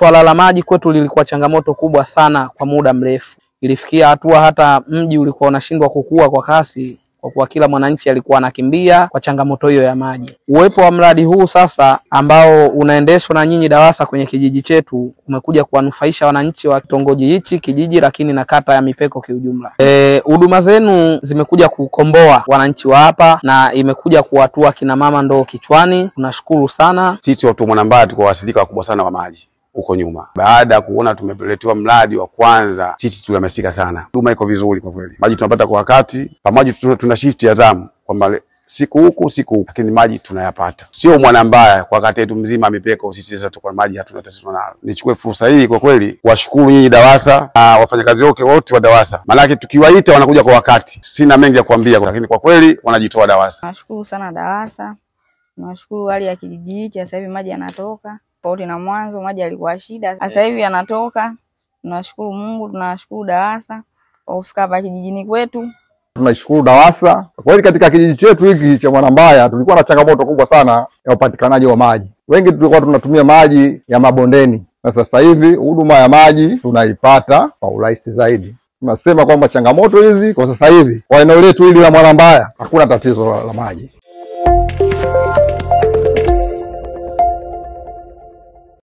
swala la maji kwetu lilikuwa changamoto kubwa sana kwa muda mrefu. Ilifikia hatua hata mji ulikuwa unashindwa kukua kwa kasi kwa kuwa kila mwananchi alikuwa anakimbia kwa changamoto hiyo ya maji. Uwepo wa mradi huu sasa ambao unaendeshwa na nyinyi DAWASA kwenye kijiji chetu umekuja kuwanufaisha wananchi wa kitongoji hichi, kijiji, lakini na kata ya Mipeko kiujumla. E, huduma zenu zimekuja kukomboa wananchi wa hapa na imekuja kuwatua kina mama ndoo kichwani. Tunashukuru sana. Sisi watu Mwanambaya tulikuwa waathirika wakubwa sana wa maji huko nyuma. Baada ya kuona tumeletewa mradi wa kwanza, sisi tulihamasika sana. Huduma iko vizuri kwa kweli, maji tunapata kwa wakati, pamoja tuna, tuna shift ya zamu kwamba le- siku huku siku huku, lakini maji tunayapata. Sio Mwanambaya, kwa kata yetu mzima Mipeko, sisi sasa tuko na maji hatuna tatizo nalo. Nichukue fursa hii kwa kweli kuwashukuru nyinyi DAWASA na wafanyakazi wote wote wa DAWASA, maanake tukiwaita wanakuja kwa wakati. Sina mengi ya kuambia, lakini kwa kweli wanajitoa DAWASA. Nashukuru sana DAWASA, nashukuru hali ya kijiji hichi, sasa hivi maji yanatoka tofauti na mwanzo, maji yalikuwa shida, sasa hivi yanatoka. Tunashukuru Mungu, tunashukuru DAWASA kwa kufika hapa kijijini kwetu. Tunaishukuru DAWASA kwa kweli. Katika kijiji chetu hiki cha Mwanambaya tulikuwa na changamoto kubwa sana ya upatikanaji wa maji. Wengi tulikuwa tunatumia maji ya mabondeni, na sasa hivi huduma ya maji tunaipata kwa urahisi zaidi. Tunasema kwamba changamoto hizi kwa sasa hivi kwa eneo letu hili la Mwanambaya hakuna tatizo la, la maji.